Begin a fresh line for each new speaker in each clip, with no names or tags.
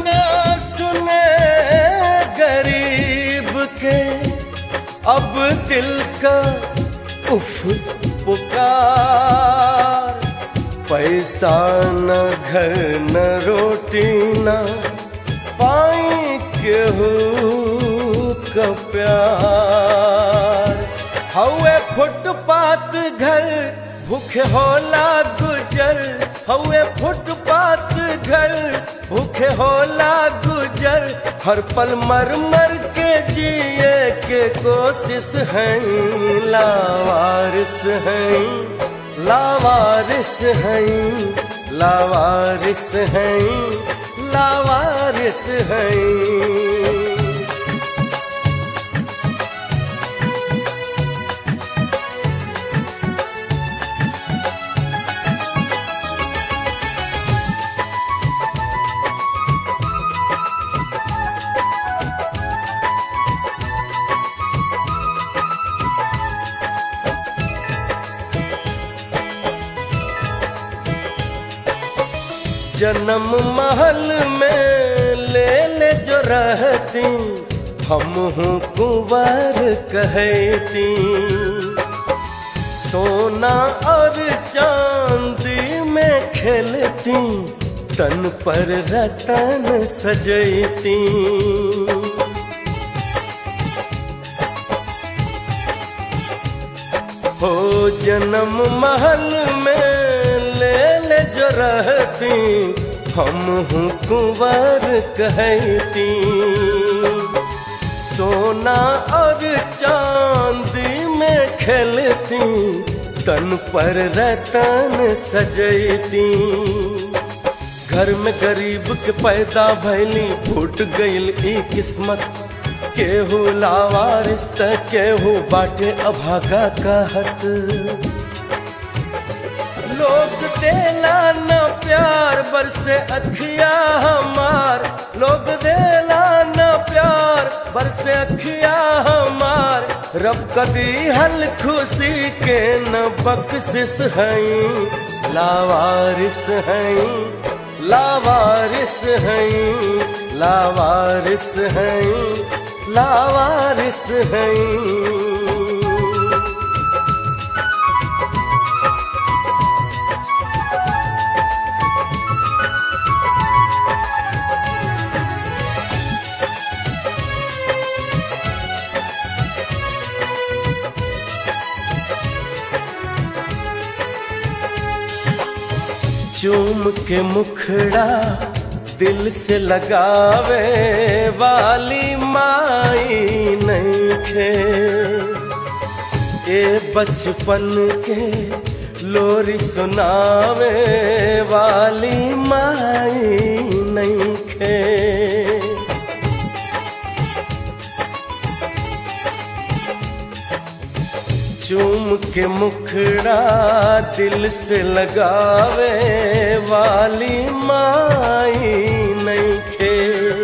ना सुने गरीब के अब दिल का उफ पुकार पैसा न घर न रोटी न पाई केहू का प्यार हवे फुटपाथ घर भूखे होला गुजर हवे फुटपाथ घर भूखे होला गुजर हर पल मर मर के जिए के कोशिश है लावारिस है लावारिस है लावारिस है लावारिस है जन्म महल में ले ले जो रहती हम हूँ कुंवर कहती सोना और चांदी में खेलती तन पर रतन सजती हो जन्म महल में ले ले जो रहती हम हूँ कुंवर कहती सोना और चांदी में खेलती तन पर रतन सजती घर में गरीब के पैदा भैली फूट गईल ई किस्मत केहू लावारिस त केहू बाटे अभागा कहत लोग देला न प्यार बरसे अखिया हमार लोग देला न प्यार बरसे अखिया हमार रब कदी हल खुशी के न बख्शिश हई लावारिस हई लावारिस हई लावारिस हई लावारिस हई चूम के मुखड़ा दिल से लगावे वाली माई नहीं खे ए बचपन के लोरी सुनावे वाली माई नहीं खे चूम के मुखड़ा दिल से लगावे वाली माई नहीं खे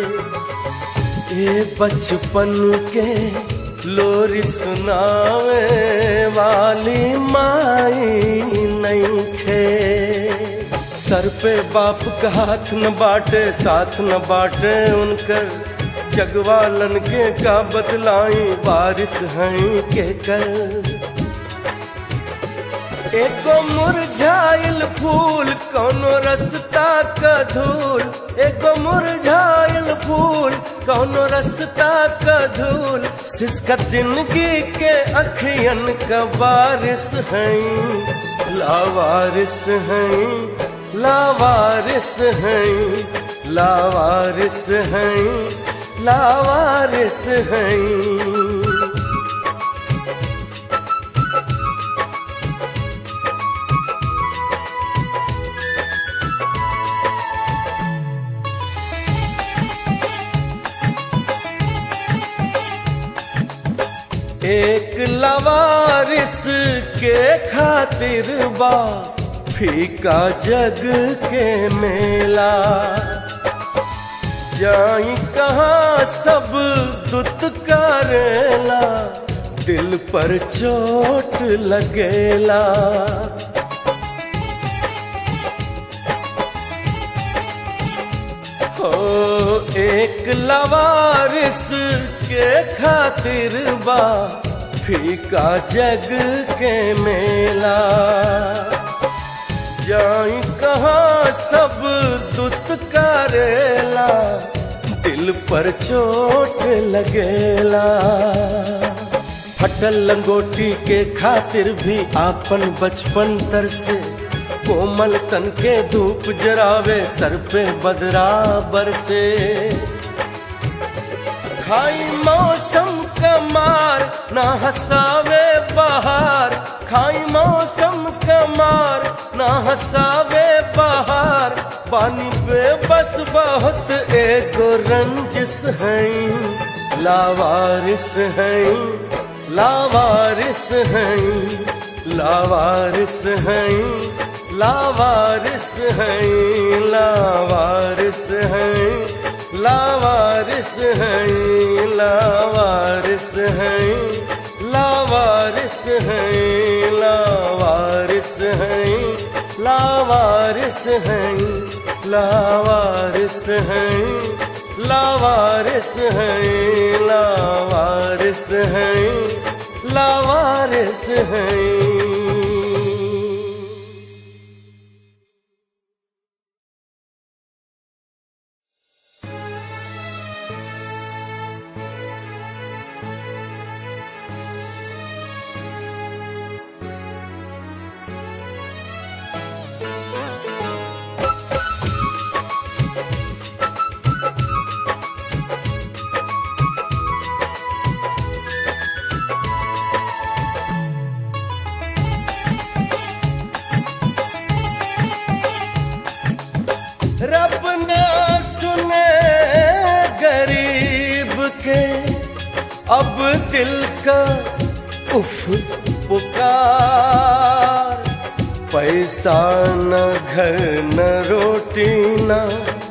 ये बचपन के लोरी सुनावे वाली माई नहीं खे सर पे बाप का हाथ न बाटे साथ न बाटे उनकर जगवालन के का बदलाई बारिश हैं के कर एको मुरझाइल फूल कौनो रस्ता का धूल एको मुरझाइल फूल कौनो रस्ता का धूल सिसका जिंदगी के अखियन का बारिश हैं लावारिस हैं लावारिस हैं लावारिस हैं लावारिस हैं एक लवारिस के खातिर बा फीका जग के मेला जाई कहाँ सब दुत करेला दिल पर चोट लगेला हो एक लवारिस के खातिर बा फीका जग के मेला जाई कहाँ सब दुत करेला दिल पर चोट लगेला फटल लंगोटी के खातिर भी आपन बचपन तरसे कोमल तन के धूप जरावे सर पे बदराबर से खाई मौसम कमार ना हसावे बहार खाई मौसम कमार ना हसावे बहार पानी पे बस बहुत एगो रंजिस हैं लावारिस हैं लावारिस हैं लावारिस हैं लावारिस हैं लावारिस हैं लावारिस हैं लावारिस हैं लावारिस हैं लावारिस हैं लावारिस हैं लावारिस हैं लावारिस हैं लावारिस हैं लावारिस हैं रब ना सुने गरीब के अब दिल का उफ पुकार पैसा न घर न रोटी न